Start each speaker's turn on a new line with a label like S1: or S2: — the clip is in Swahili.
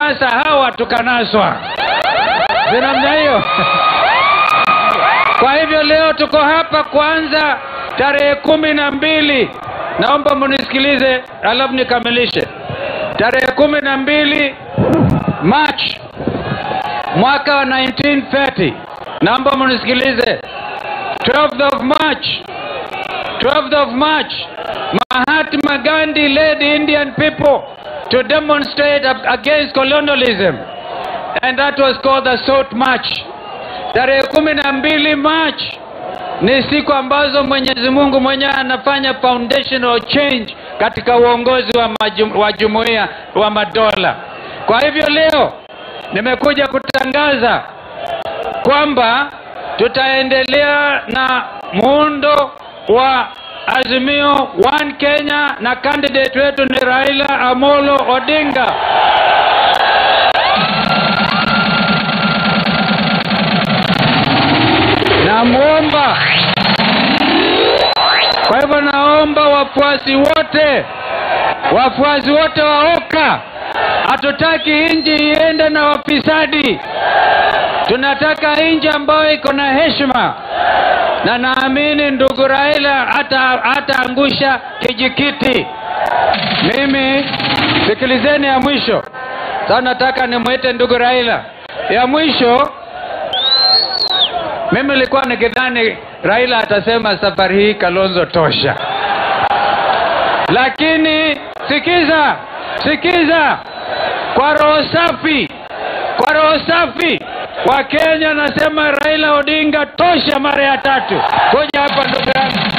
S1: tukinasa hawa tukanaswa, si namna hiyo? Kwa hivyo leo tuko hapa kwanza tarehe kumi na mbili. Naomba munisikilize alafu nikamilishe. Tarehe kumi na mbili March mwaka wa 1930. Naomba munisikilize. 12th of March 12th of March, Mahatma Gandhi led the Indian people to demonstrate ag- against colonialism. And that was called the Salt March. Tarehe kumi na mbili March ni siku ambazo Mwenyezi Mungu mwenyewe anafanya foundational change katika uongozi wa, majum, wa jumuiya wa madola. Kwa hivyo leo nimekuja kutangaza kwamba tutaendelea na muundo wa Azimio One Kenya na candidate wetu ni Raila Amolo Odinga. Namwomba, kwa hivyo naomba wafuasi wote, wafuasi wote wa OKA, hatutaki nchi iende na wafisadi. Tunataka nchi ambayo iko na heshima, na naamini ndugu Raila hata hataangusha kijikiti. Mimi sikilizeni, ya mwisho sasa, nataka nimwite ndugu Raila. Ya mwisho, mimi nilikuwa nikidhani Raila atasema safari hii Kalonzo tosha, lakini sikiza, sikiza, kwa roho safi, kwa roho safi Wakenya nasema Raila Odinga tosha mara ya tatu. Kuja hapa ndugu yangu.